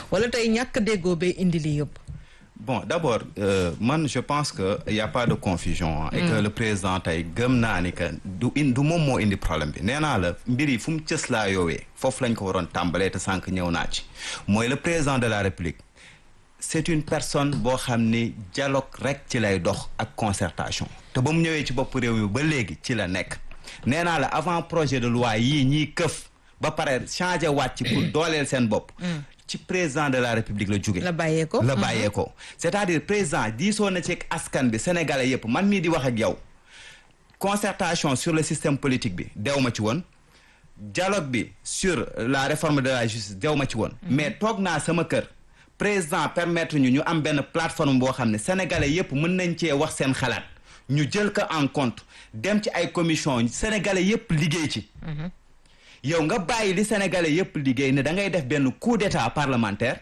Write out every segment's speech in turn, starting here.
wala tey ñàkk déggoo bee indi lii yëpp. bon d'abord euh, man je pense que y a pas de confusion hein, et que le président tey gëm naa ni que du in du moom moo indi problème bi nee naa la mbir yi fu mu cës laa yoowee foofu lañ ko waroon tàmbalee te sànq ñëw naa ci mooy le président de la république c'est une personne boo xam ni dialogue rek ci lay dox ak concertation te ba mu ñëwee ci bopp réew mi ba léegi ci la nekk nee naa la avant projet de loi yii ñiy këf ba pare changer wàcc pour dooleel seen bopp ci président de la république la jóge la bàyyee ko la bàyyee ko c'est-à-dire président diisoo na ci askan bi sénégalais yépp man mii di wax ak yow concertation sur le système politique bi dew ma ci woon dialogue bi sur la réforme de la justice dew ma ci woon mais toog naa sama kër président permettre ñu ñu am benn plateforme boo xam ne sénégalais yépp mën nañ cee wax seen xalaat ñu jël ko en compte dem ci ay commission sénégalais yépp liggéey ci yow nga bàyyi li sénégalais yépp liggéey ne da ngay def benn coup d'état parlementaire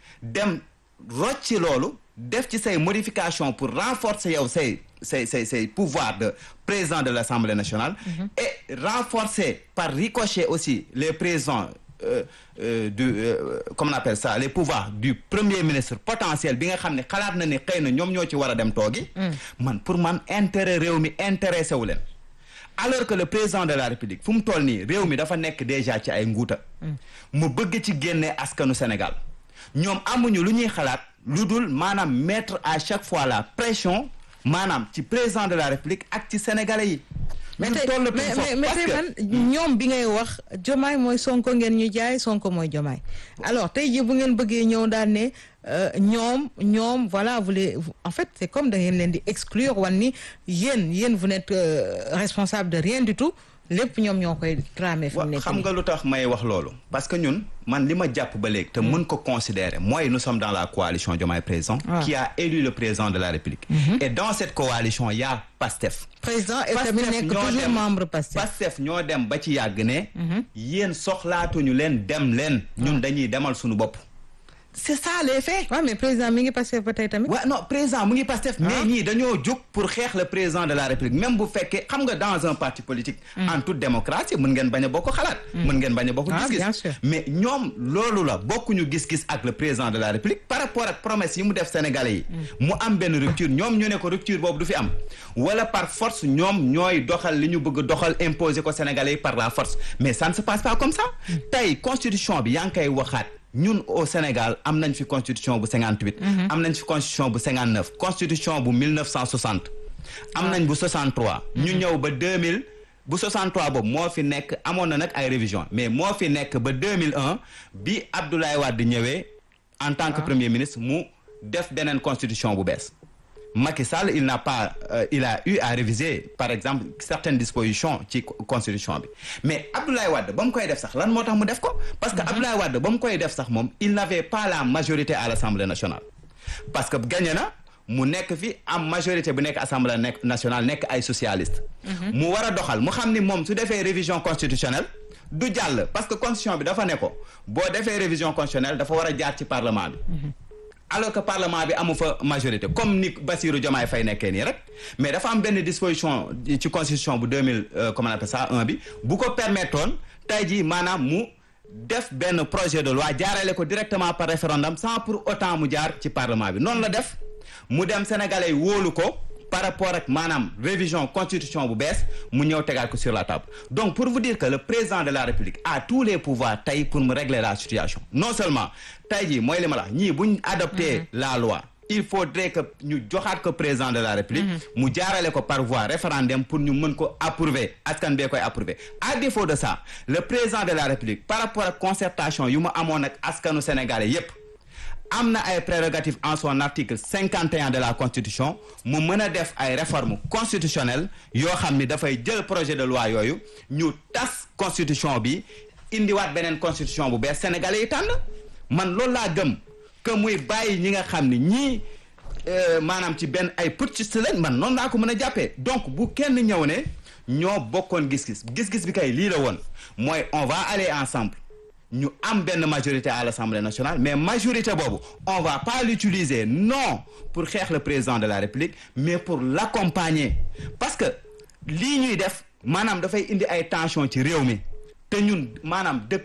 dem rocc ci loolu def ci say modification pour renforcer yow say say say say pouvoir de président de l'Assemblée nationale et renforcer par ricochet aussi les présidents euh, euh, du euh, comment on appelle ça les pouvoirs du premier ministre potentiel bi nga xam ne xalaat na ni xëy na ñoom ñoo ci war a dem toogi man pour man intérêt réew mi intéressé wu leen alors que le président de la république fu mu toll nii réew mi dafa nekk déjà ci ay nguuta mu bëgg ci génne askanu Sénégal ñoom amuñu lu ñuy xalaat lu dul maanaam mettre à chaque fois la pression maanaam ci président de la république ak ci sénégalais yi. mais tey mais mais tey man ñoom bi ngay wax jomaay mooy sonko ngeen ñu jaay sonko mooy jomaay alors tey jii bu ngeen bëggee ñëw daal ne ñoom ñoom voilà vous les en fait c'est comme da ngeen leen di exclure wan ni yéen yéen vous n'êtes responsable de rien du tout lépp ñoom ñoo koy tramé fi mu nekk xam nga lu tax may wax loolu parce que ñun man li ma jàpp ba léegi te mën ko considérer mooy nous sommes dans la coalition Diomaye Président qui a élu le président de la République et dans cette coalition il y a PASTEF président et tamit nekk toujours membre PASTEF PASTEF ñoo dem ba ci yàgg ne yéen soxlaatuñu leen dem leen ñun dañuy demal suñu bopp c'est ça les faits. waaw mais président mi ngi Pastef ba tey tamit. waaw non président mu ngi Pastef. mais ñii dañoo jóg pour xeex le président de la république même bu fekkee xam nga dans un parti politique. en toute démocratie mën ngeen bañ a bokk xalaat. mën ngeen bañ a bokk gis-gis. mais ñoom loolu la bokkuñu gis-gis ak le président de la république par rapport ak promesse yi mu def sénégalais yi. mu am benn rupture ñoom ñu ne ko rupture boobu du fi am. wala par force ñoom ñooy doxal li ñu bëgg doxal imposer ko sénégalais yi par la force mais ça ne se passe pas comme ça. tey constitution bi yaa ngi koy waxaat. ñun au Sénégal am nañ fi constitution bu 58. am nañ fi constitution bu 59 constitution bu 1960. am nañ bu 63. ñu ñëw ba 2000 bu 63 boobu moo fi nekk amoon na nag ay révision mais moo fi nekk ba 2001 bi Abdoulaye Wade ñëwee en tant que premier ministre mu def beneen constitution bu bees. Macky Sall il n'a pas euh, il a eu à réviser par exemple certaines dispositions ci constitution bi mais Abdoulaye Wade ba mu koy def sax lan moo tax mu def ko parce que Abdoulaye Wade ba mu koy def sax moom il n'avait pas la majorité à l'Assemblée nationale parce que gagné na mu nekk fi am majorité bu nekk Assemblée nekk nationale nekk ay socialiste mu war a doxal mu xam ni moom su defee révision constitutionnelle du jàll parce que constitution bi dafa ne ko boo defee révision constitutionnelle dafa war a jaar ci parlement bi alors que parlement bi amu fa majorité comme ni Bassirou Diomaye Faye nekkee nii rek mais dafa am benn disposition ci constitution bu 2000 comment on appelle ça un bi bu ko permettoon tey jii maanaam mu def benn projet de loi jaarale ko directement par référendum sans pour autant mu jaar ci parlement bi noonu la def mu dem sénégalais yi wóolu ko par rapport ak maanaam révision constitution bu bees mu ñëw tegaat ko sur la table donc pour vous dire que le président de la république a tous les pouvoirs tey pour mu régler la situation non seulement tey jii mooy li ma la ñii buñ adopté la loi il faudrait que ñu joxaat ko président de la république mu jaarale ko par voie référendum pour ñu mën ko approuver askan bee koy approuver à défaut de ça le président de la république par rapport ak concertation yu mu amoon ak askanu sénégalais yépp am na ay prérogatives en son article cinquante et un de la constitution mu mën a def ay réformes constitutionnelles yoo xam ni dafay jël projet de loi yooyu ñu tas constitution bi indiwaat beneen constitution bu bees sénégalais yi tànn man loolu laa gëm que muy bàyyi ñi nga xam ni ñii maanaam ci benn ay putschistes lañ man noonu laa ko mën a jàppee donc bu kenn ñëw ne ñoo bokkoon gis-gis gis-gis bi kay lii la woon mooy on va aller ensemble ñu am benn majorité à l'Assemblée nationale mais majorité boobu on va pas l'utiliser non pour xeex le président de la République mais pour l'accompagner parce que lii ñuy def maanaam dafay indi ay tension ci réew mi te ñun maanaam depuis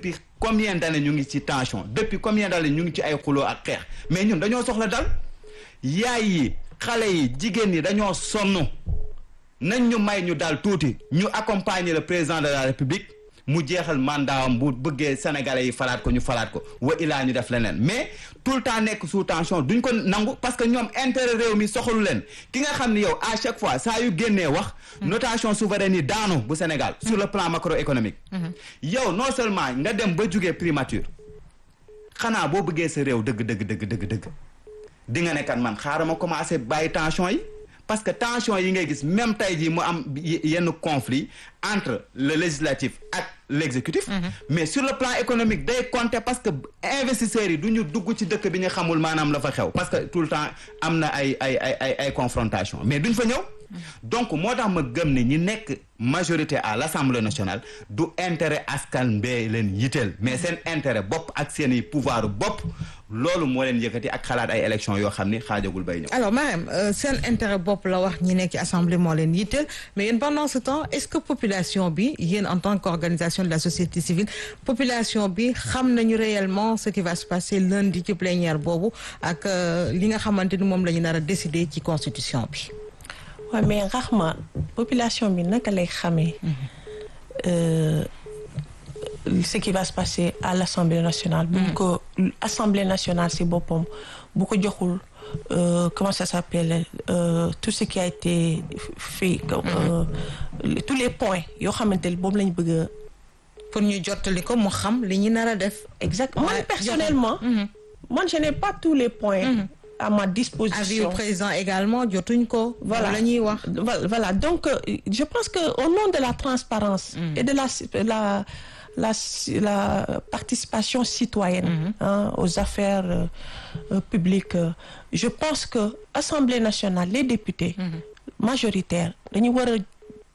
combien d'années ñu ngi ci tension depuis combien d'années ñu ngi ci ay xuloo ak xeex mais ñun dañoo soxla dal yaay yi xale yi jigéen ñi dañoo sonn nañ ñu may ñu dal tuuti ñu accompagner le président de la république mu jeexal mandatam bu bëggee sénégalais yi falaat ko ñu falaat ko wa ilaa ñu def leneen mais tout le temps nekk sous tension duñ ko nangu parce que ñoom intérêt réew mi soxalu leen ki nga xam ni yow à chaque fois saa yu génnee wax notation souveraine yi daanu bu Sénégal sur le plan macroéconomique yow non seulement nga dem ba jugee primature xanaa boo bëggee sa réew dëgg dëgg dëgg dëgg dëgg di nga ne kat man xaaral ma commencé bàyyi tension yi parce que tension yi ngay gis même tey jii mu am yenn conflit entre le législatif ak l'exécutif mais sur le plan économique day compter parce que investisseurs yi du ñu dugg ci dëkk bi ñu xamul maanaam la fa xew parce que tout le temps am na ay ay ay ay ay confrontation mais duñ fa ñëw donc moo tax ma gëm ne ñi nekk majorité à l'Assemblée nationale du intérêt askan bee leen yitteel mais seen intérêt bopp ak seen i pouvoir bopp loolu moo leen yëkkati ak xalaat ay élections yoo xam ni xaajagul bay ñëw. alors Marème seen intérêt bopp la wax ñi nekk ci assemblée moo leen yitteel mais yéen pendant ce temps est-ce que population bi yéen en tant qu'organisation de la société civile population bi xam nañu réellement ce qui va se passer lundi ci plénière boobu ak li nga xamante ni moom la ñu nar a décider ci constitution bi. waaw mais Rahma population bi naka lay xamee ce qui va se passer à l'Assemblée nationale bu ko Assemblée nationale si boppam bu ko joxul comment ça s'appelle tout ce qui a été fait tous les points yoo xamante ne boobu lañ bëgg a pour ñu jottali ko mu xam li ñu nar a def exact moi personnellement moi je n'ai pas tous les points à ma disposition. avis au président également jotuñ ko. voilà la ñuy wax. voilà donc je pense que au nom de la transparence mm. et de la la la la participation citoyenne. Mm -hmm. hein, aux affaires euh, publiques euh, je pense que Assemblée nationale les députés. Mm -hmm. majoritaires dañu war a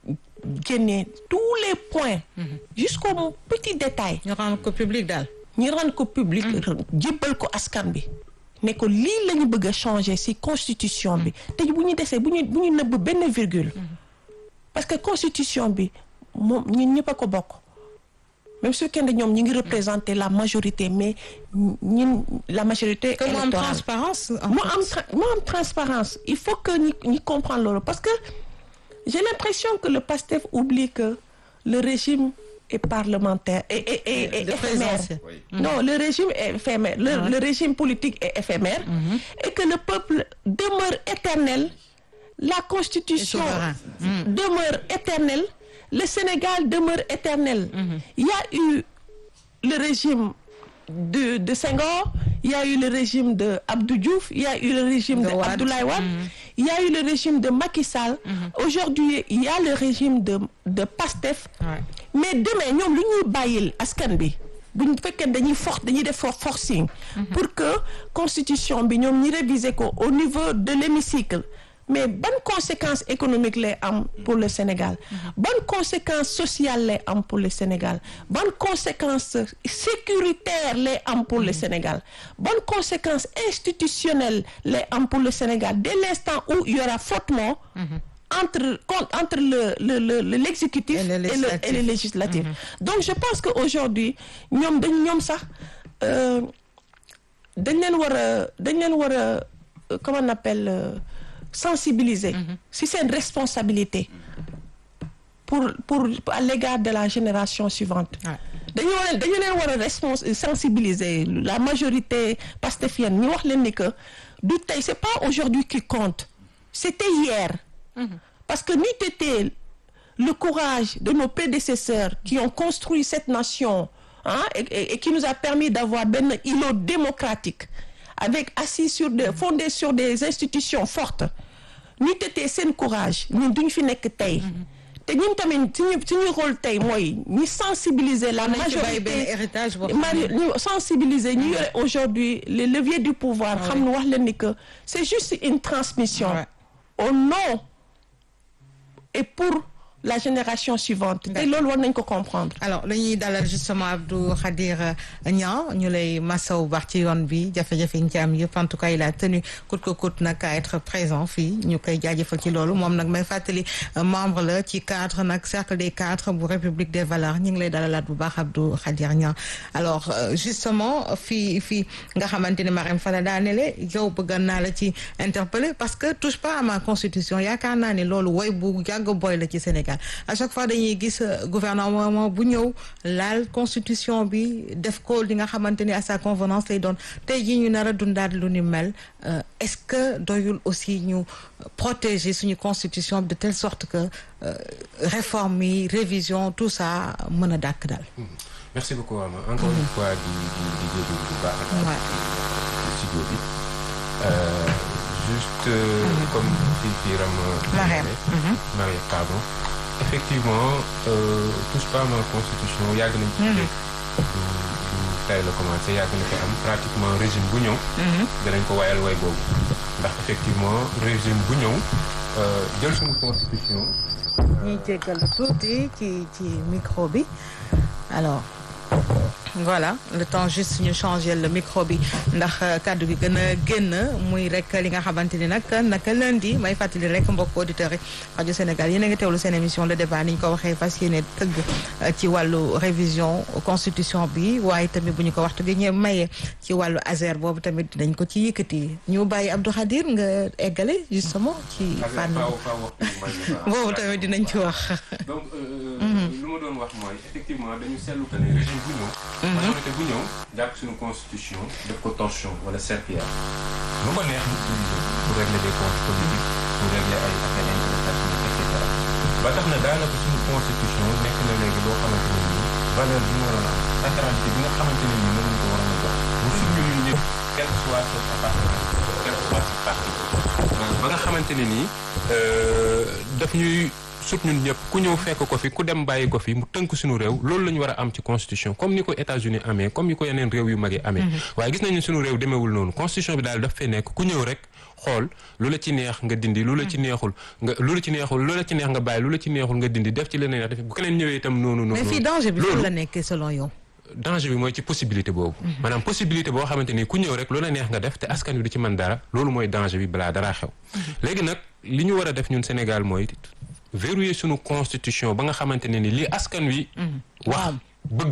génne tous les points. jusqu'au petit détail. ñu rendre ko public daal. ñu rendre ko public. jébbal ko askan bi. ne ko lii la ñu bëgg a changer ci constitution bi te bu ñu desee bu ñu bu ñu nëbb benn virgule parce que constitution bi moom ñun ñëpp a ko bokk même su fekkee ne ñoom ñi ngi représenter la majorité mais ñun la majorité que mu am transparence mu am mu am transparence il faut que ñi ñi comprendre loolu parce que j'ai l'impression que le PASTEF oublie que le régime est parlementaire et et et, et éphémère. Oui. Non, le régime est éphémère. Le, Ah. le régime politique est éphémère et que le peuple demeure éternel. La constitution souverain. demeure éternelle. Le Sénégal demeure éternel. Il y a eu le régime de de Senghor, il y a eu le régime de Abdou Diouf, il y a eu le régime De de, Wade. Abdoulaye Wade, il y a eu le régime de Macky Sall. Aujourd'hui, il y a le régime de de Pastef. Ouais. mais demain ñoom lu ñuy bàyyil askan bi buñ fekkee dañuy for dañuy def for forcing pour que constitution bi ñoom ñi réviser ko au niveau de l'hémicycle mais ban conséquence économique lay am pour le Sénégal ban conséquence sociale lay am pour le Sénégal ban conséquence sécuritaire lay am pour le Sénégal ban conséquence institutionnelle lay am pour le Sénégal dès l'instant où il y aura frottement entre con- entre le le le le- l'exécutif Et le et le législatif. et le législatif donc je pense que aujourd'hui ñoom dañ ñoom sax euh, dañ leen war a dañ leen war a euh, comment on appelle euh, sensibiliser si seen responsabilité pour pour à l'égard de la génération suivante Ouais. dañu war a dañu leen war a respons sensibiliser la majorité pastefienne ñu wax leen ni que du tey c'est pas aujourd'hui qui compte c'était hier parce que n'eût été le courage de nos prédécesseurs qui ont construit cette nation hein, et, et- et qui nous a permis d'avoir benn îlot démocratique avec assis sur des fondé sur des institutions fortes n'eût été seen courage ñun duñ fi nekk tey te ñun tamit suñu suñu rôle tey mooy ñu sensibiliser la nañ ci bàyyi benn majorité héritage boo xam mari ne ñu sensibiliser ñu yore aujourd'hui les leviers du pouvoir xam ne wax leen ni que c'est juste une transmission Ouais. au nom et pour la génération suivante te loolu war nañ ko comprendre alors dañuy dalal justement Abdou Khadir Niang ñu lay masaw baax ci yoon bi jafe-jafe yi ñu ci am yëpp en tout cas il a tenu coûte que coûte nag à être présent fii ñu koy jaajëfal ci loolu moom nag may fàttali membre la ci cadre nag cercle des cadres bu République des valeurs ñu ngi lay dalalaat bu baax Abdou Khadir Niang alors justement fii fii nga xamante ni Marème Fada daanele yow bëgg naa la ci interpeller parce que touche pas à ma constitution yaakaar naa ne loolu woy bu yàgg boy la ci Sénégal à chaque fois dañuy gis gouvernement bu ñëw laal constitution bi def ko li nga xamante ni à sa convenance lay doon tey jii ñu nar a dundaat lu ni mel est-ce que doyul aussi ñu protéger suñu constitution de telle sorte que réforme yi révision tout ça mën a dàkk daal. merci beaucoup Ama encore une fois di di di jégalu bu baax. studio bi. juste comme fii fii Ram. Marème Marème pardon. effectivement touche pas ma constitution yàgg nañ ci dégg du du tey la commencé yàgg na fi am pratiquement régime bu ñëw danañ ko wayal way boobu ndax effectivement régime bu ñëw jël suñu constitution ñuy jéggal tuuti ci ci micro bi alors voilà le temps juste ñu changer le micro bi ndax kàddu gi gën a génn muy rek li nga xamante ni nag naka lundi may fàttali rek mbokk auditeurs yi rajo Sénégal yéen a ngi teewlu seen émission le débat ni ñu ko waxee fas yéene tëgg ci wàllu révision constitution bi waaye tamit bu ñu ko waxtu gi ñu maye ci wàllu ASER boobu tamit dinañ ko ci yëkkati ñu bàyyi Abdou Khadir nga eggale justement ci fànn boobu tamit dinañ ci wax donc lu ma doon wax mooy effectivement dañu seetlu que ne régime bu ñëw majorité bu ñëw jàpp suñu constitution def ko torchon wala serpillère lu ko neex ñu utiliser pour régler des comptes politiques pour régler ay affaires interpersonnelles et cetera ba tax na daanaka suñu constitution nekk na léegi loo xamante ne nii valeur bi mu waroon a am sacralité bi nga xamante ne nii moom lañ ko waroon a jox mu suñu ñun ñëpp quel que soit sa appartenance quel que soit sa parti ba nga xamante ne nii daf ñuy sut ñun ñëpp ku ñëw fekk ko fi ku dem bàyyi ko fi mu tënk suñu réew loolu la ñu war a am ci constitution comme ni ko États-Unis amee comme ni ko yeneen réew yu mag yi amee waaye gis nañu suñu réew demeewul noonu constitution bi daal daf fee nekk ku ñëw rek xool lu la ci neex nga dindi lu la ci neexul nga lu la ci neexul lu la ci neex nga bàyyi lu la ci neexul nga dindi def ci leneen def bu keneen ñëwee itam noonu noonu mais fii danger bi fan la nekkee selon yow danger bi mooy ci possibilité boobu maanaam possibilité boo xamante ni ku ñëw rek lu la neex nga def te askan wi du ci mën dara loolu mooy danger bi balaa dara xew léegi nag li ñu war a def ñun Sénégal mooy verrouiller sunu constitution ba nga xamante ne ni li askan wi wax bëgg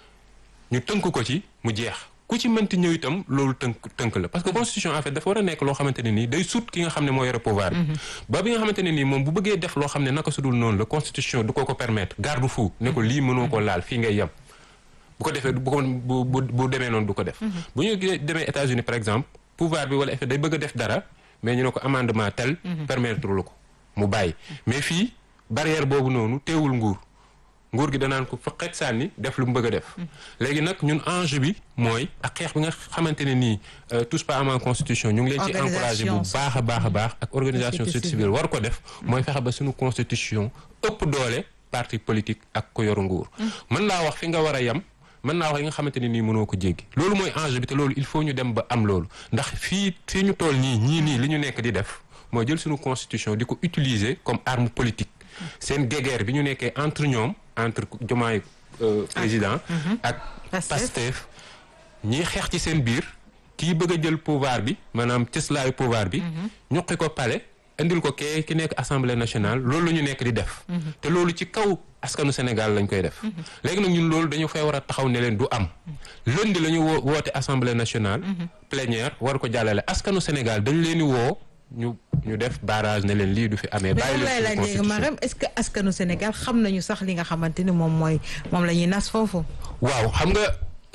ñu tënk ko ci mu jeex ku ci mënti ñëw itam loolu tënk tënk la parce que constitution en fait dafa war a nekk loo xamante ne nii day sut ki nga xam ne moo yore pouvoir bi ba bi nga xamante ne nii moom bu bëggee def loo xam ne naka sudul noonu la constitution du ko ko permettre garde fou ne ko lii mënoo ko laal fii ngay yem bu ko defee bu ko bu bu demee noonu du ko def bu ñu demee États-Unis par exemple pouvoir bi wala effet day bëgg a def dara mais ñu ne ko amendement tel permettre lu ko mu bàyyi mais fii barrière boobu noonu teewul nguur nguur gi danaan ko fa xeet sànni def lu mu bëgg a def léegi nag ñun enjeu bi mooy ak xeex bi nga xamante ne nii touche pas à ma constitution ñu ngi leen ci encouragé bu baax a baax a baax ak organisation société civile war ko def mooy fexe ba suñu constitution ëpp doole parti politique ak ko yoru nguur mën laa wax fi nga war a yem mën naa wax yi nga xamante ne nii mënoo ko jéggi loolu mooy enjeu bi te loolu il faut ñu dem ba am loolu ndax fii fii ñu toll nii ñii nii li ñu nekk di def mooy jël suñu constitution di ko utiliser comme arme politique seen guéguerre bi ñu nekkee entre ñoom entre Diomaye président ak Pastef ñiy xeex ci seen biir kii bëgg a jël pouvoir bi maanaam cëslaayu pouvoir bi ñuqi ko palais indil ko kee ki nekk assemblée nationale loolu la ñu nekk di def te loolu ci kaw askanu Sénégal lañ koy def léegi nag ñun loolu dañu fay war a taxaw ne leen du am lundi la ñu woo woote assemblée nationale plénière war ko jàllale askanu Sénégal dañ leen di woo ñu ñu def barrage ne leen lii du fi amee. bàyyi lay laaj léegi Marème est-ce que askanu Sénégal xam nañu sax li nga xamante ni moom mooy moom la ñuy nas foofu. waaw xam nga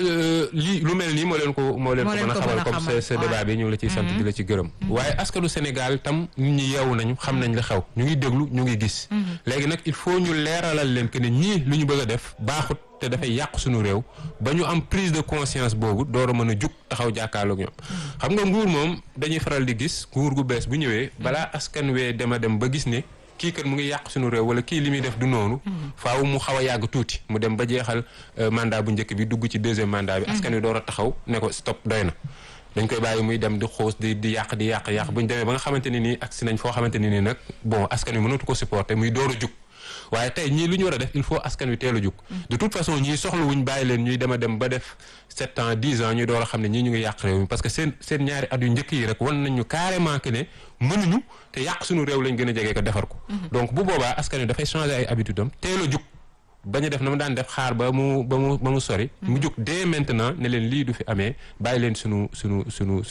lii lu mel nii moo leen ko moo leen ko mën a xamal comme ce débat bi ñu ngi la ciy sant di la ci gërëm. waaye askanu Sénégal tam nit ñi yeewu nañu xam nañ la xew ñu ngi déglu ñu ngi gis. léegi nag il faut ñu leeralal leen que ne ñii lu ñu bëgg a def baaxut. te dafay yàq suñu réew ba ñu am prise de conscience boobu door a mën a jug taxaw jàkkaarloog ñoom xam nga nguur moom dañuy faral di gis nguur gu bees bu ñëwee balaa askan wee dem a dem ba gis ne kii kat mu ngi yàq suñu réew wala kii li muy def du noonu faaw mu xaw a yàgg tuuti mu dem ba jeexal mandat bu njëkk bi dugg ci deuxième mandat bi askan wi door a taxaw ne ko stop doy na dañ koy bàyyi muy dem di xoos di di yàq di yàq yàq bu ñu demee ba nga xamante ne nii agsi nañ foo xamante ne nii nag bon askan wi mënatu ko supporter muy door a jug waaye tey ñii lu ñu war a def il faut askan wi teel a jug de toute façon ñii soxla wuñ bàyyi leen ñuy dem a dem ba def sept ans dix ans ñuy door a xam ne ñii ñu ngi yàq réew mi parce que seen seen ñaari at yu njëkk yi rek wan nañu carrément que ne mënuñu te yàq suñu réew lañ gën a jege ko defar ko donc bu boobaa askan wi dafay changer ay habitude am teel a jug bañ a def na mu daan def xaar ba mu ba mu ba mu sori mu jug dès maintenant ne leen lii du fi amee bàyyi leen sunu sunu sunu